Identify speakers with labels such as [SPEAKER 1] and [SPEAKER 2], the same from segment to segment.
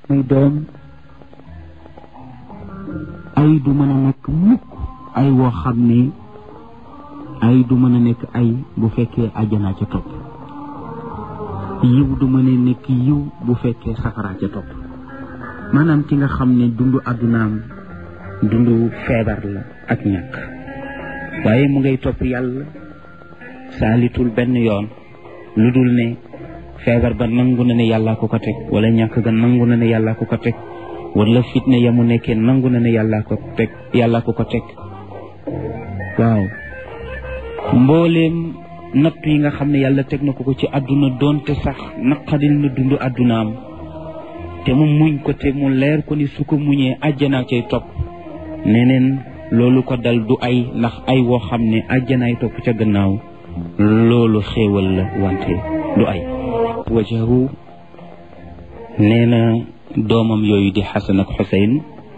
[SPEAKER 1] muy doom ay du mën a nekk mukk ay woo xam ne ay du mën a nekk ay bu fekkee àjjanaa ca topp yiw du mën a nekk yiw bu fekkee safaraa ca topp maanaam ki nga xam ne dundu àddunaam dundu feebar la ak ñàkk waaye mu ngay topp yàlla saalitul benn yoon lu dul ne feebar ba nangu na ne yàllaa ko ko teg wala ñàkk ga nangu na ne yàllaa ko ko teg wala fitne ya mu nekkee nangu na ne yàllaa ko teg yàllaa ko ko teg waaw mbooleem natt yi nga xam ne yàlla teg na ko ko ci àdduna doonte sax naqadil na dund àddunaam te mu muñ ko te mu leer ko ni su ko muñee àjjanaa cay topp neneen loolu ko dal du ay ndax ay woo xam ne àjjanaay topp ca gannaaw loolu xéewal la wante du ay wajahu nee na doomam yooyu di xasan ak xuseyn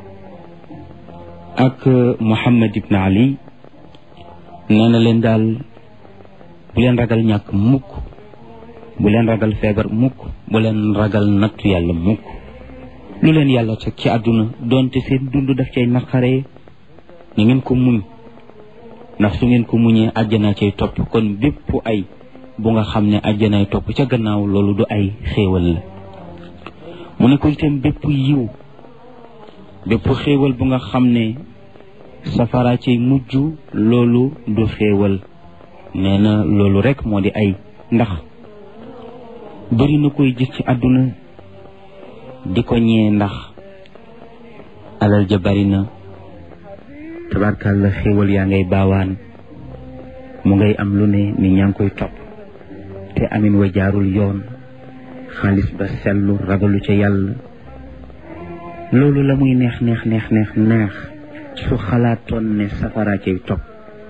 [SPEAKER 1] ak muhammad ibn ali nee na leen daal bu leen ragal ñàkk mukk bu leen ragal feebar mukk bu leen ragal nattu yàlla mukk lu leen yàlla teg ci àdduna doonte seen dund daf cay naqaree ni ngeen ko muñ ndax su ngeen ko muñee àjjana cay topp kon bépp ay bu nga xam ne àjjanaay topp ca gannaaw loolu du ay xéewal la mu ne ko itam bépp yiw bépp xéewal bu nga xam ne safara cay mujj loolu du xéewal nee na loolu rek moo di ay ndax bëri na koy gis ci àdduna di ko ñee ndax alal ja bari na tabarkàlla xéewal yaa ngay baawaan mu ngay am lu ne ni ñaa ngi koy topp te amin wa jaarul yoon xaalis ba sellu ragalu ca yàlla loolu la muy neex neex neex neex neex su xalaatoon ne safara cay topp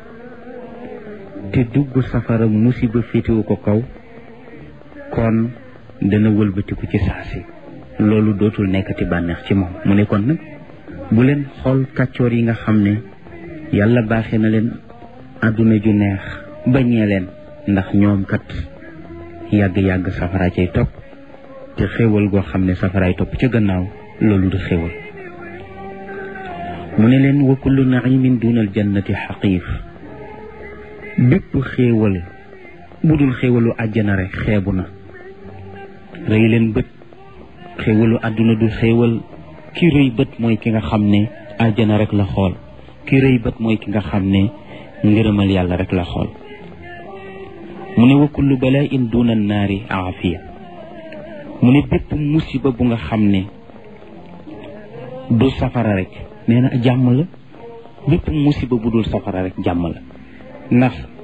[SPEAKER 1] te dugg safara musiba féetewu ko kaw kon dana wëlbatiku ci saasi loolu dootul nekkati bànneex ci moom mu ne kon nag bu leen xool kàccoor yi nga xam ne yàlla baaxee na leen àdduna ju neex bañee leen ndax ñoom kat yàgg-yàgg safara cay topp te xéewal goo xam ne safaraay topp ca gannaaw loolu du xéewal mu ne leen wa kullu naimin dunal jannati xaqiif bépp xéewal bu dul xéewalu àjjana rek xeebu na rëy leen bët xéewalu àdduna du xéewal ki rëy bët mooy ki nga xam ne àjjana rek la xool ki rëy bët mooy ki nga xam ne ngërëmal yàlla rek la xool mu ne wa kullu balaa in duna naari aafiya mu ne bépp musiba bu nga xam ne du safara rek nee na jàmm la bépp musiba bu dul safara rek jàmm la ndax